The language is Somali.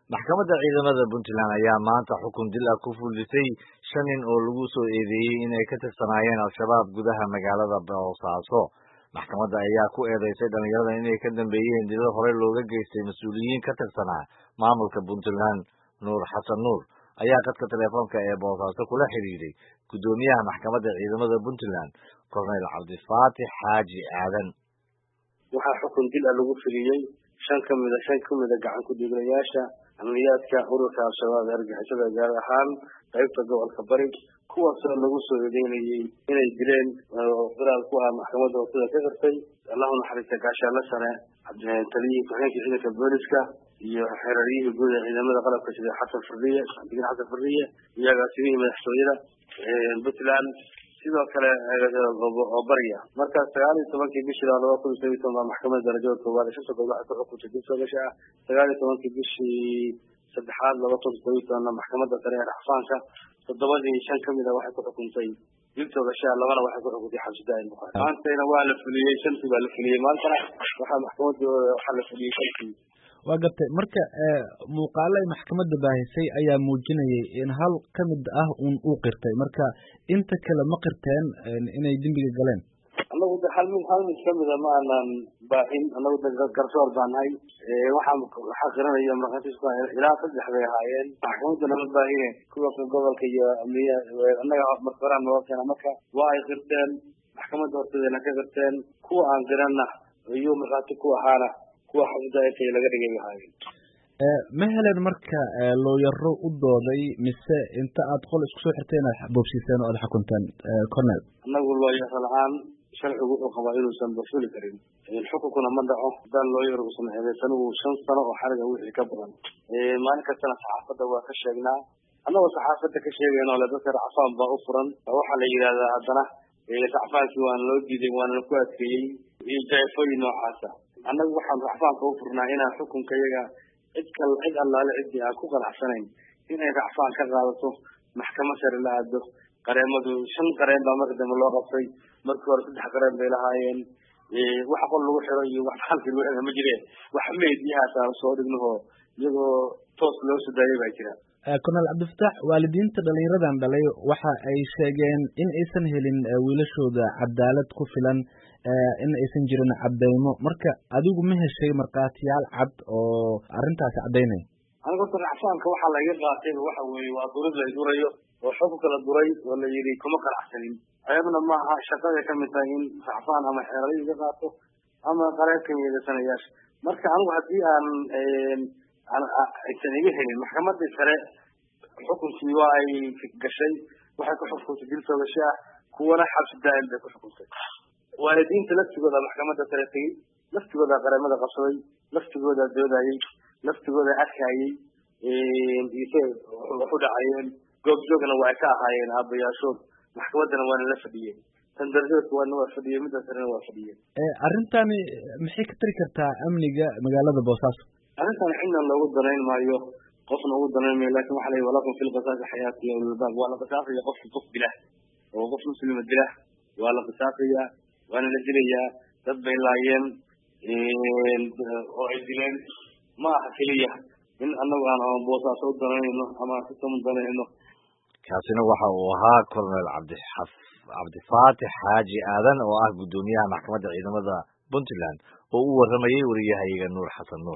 maxkamadda ciidamada puntland ayaa maanta xukun dil ah ku fulisay shan nin oo lagu soo eedeeyey inay ka tirsanaayeen al-shabaab gudaha magaalada boosaaso maxkamadda ayaa ku eedeysay dhalinyarada inay ka dambeeyeen dilal horey looga geystay mas-uuliyiin ka tirsanaa maamulka puntland nuur xasan nuur ayaa qadka telefoonka ee boosaaso kula xidhiidhay guddoomiyaha maxkamadda ciidamada puntland korneyl cabdifaatix xaaji aadan waxaa xukun dil ah lagu fuliyey shan ka mida shan ka mida gacan ku-dhiiglayaasha amniyaadka ururka al-shabaab ee argixisada gaar ahaan qaybta gobolka bari kuwaasoo lagu soo eedeynayey inay dileen daraal ku ah maxkamadda hoosada ka qirtay allahu naxariista gaashaanle sare taliyihii ku-xigeenka ciidanka booliska iyo xeeraryihii guud ee ciidamada qalabka sida xasan fariye xasan fariye iyo agaasimihii madaxtooyada puntland sidoo kale oo barya markaas sagaal iyo tobankii bishii laba kun iyo toban baa maxkamadda darajada koowaad ee shanta gobol waxay ku xukuntay dib soogasha ah sagaal iyo tobankii bishii saddexaad laba kun todoba iyo tobanna maxkamadda sare ee raxfaanka toddobadii shan kamid a waxay ku xukuntay dib soogasha labana waxay ku xukuntay xabsidaa'in bukaari maantayna waa la fuliyey shantii baa la fuliyey maantana waxaa maxkamadda waxaa la fuliyey shantii waa gartay marka muuqaalo ay maxkamadda baahisay ayaa muujinayay in hal ka mid ah un uu qirtay marka inta kale ma qirteen inay dembiga galeen anagu de hal mid hal mid kamida ma aanan baahin anagu de garsoor baa nahay waxaa waxaa qiranaya markhaatiis ku ilaa saddex bay ahaayeen maxkamadda nama baahine kuwa gobolka iyo amniya annaga marka horaan noo keena marka waa ay qirteen maxkamadda horteedana ka qirteen kuwa aan qiranna iyo markhaati ku ahaana kuwa xabsidaa'inta laga dhigay bay ahaayeen ma helen marka looyaro u dooday mise inta aad qol isku soo xirteen aad boobsiiseen oo aad xukunteen cornel annagu looyaro la-aan sharcigu wuxuu qabaa inuusan bafuli karin xukunkuna ma dhaco haddaan looyar uusan eedeysanigu shan sano oo xariga wixii ka badan maalin kastana saxaafadda waa ka sheegnaa annagoo saxaafadda ka sheegayno le dadka racfaan baa u furan waxaa la yidhahdaa haddana racfaankii waana loo diiday waana ku adkeeyey iyo jaefooyin noocaasa annagu waxaan racfaanka u furnaa inaan xukunka iyaga cid kal cid allaale ciddii aan ku qanacsanayn inay racfaan ka qaadato maxkamad sare la aado qareemadu shan qareen baa marka dambe loo qabtay markii hore saddex qareen bay lahaayeen wax qol lagu xiro iyo wax halkii lagu xiro ma jireen wax meediyahaas aan soo dhignaho iyagoo toos loo soo daayay baa jira cornel cabdifataax waalidiinta dhalinyaradan dhalay waxa ay sheegeen in aysan helin wiilashooda cadaalad ku filan in aysan jirin cadeymo marka adigu ma heshay markhaatiyaal cad oo arrintaasi caddaynaya aniga horta racfaanka waxaa laiga qaatay waxa weeye waa durid la durayo oo xukunka la duray oo la yidhi kuma qanacsanin ayaduna maaha shaqaday kamid tahay in racfaan ama xeerado iga qaato ama qareebka yeedasanayaasha marka anigu haddii aan aysan iga helin maxkamadii sare xukunkii waa ay gashay waxay ku xukuntay dil soogasho ah kuwana xabsi daa'im bay ku xukuntay waalidiinta laftigooda maxkamadda sare tegey laftigooda qareemada qabsaday laftigooda doodayey laftigooda arkayey waxu dhacayeen goobjoogna waa ay ka ahaayeen aabayaashood maxkamaddana waana la fadhiyeen tan darajada kuwaadna waa fadhiyeen midda sarena waa fadhiyeen arrintani maxay ka tari kartaa amniga magaalada boosaaso arrintan cidna loogu danayn maayo qofna ugu danayn maayo lakin waxa la yidhi walakum fi lqisaasi xayaati ya ulilbaab waa la qisaasaya qofki qof dilah oo qof muslima dilah waa la qisaasaya waana la dilayaa dad bay laayeen oo ay dileen ma aha keliya in anagu aan boosaaso u danayno ama aan sistam u danayno kaasina waxa uu ahaa cornel cabdixaf cabdifaatix xaaji aadan oo ah guddoomiyaha maxkamadda ciidamada puntland oo u waramayey wariyahayaga nuur xasan nuur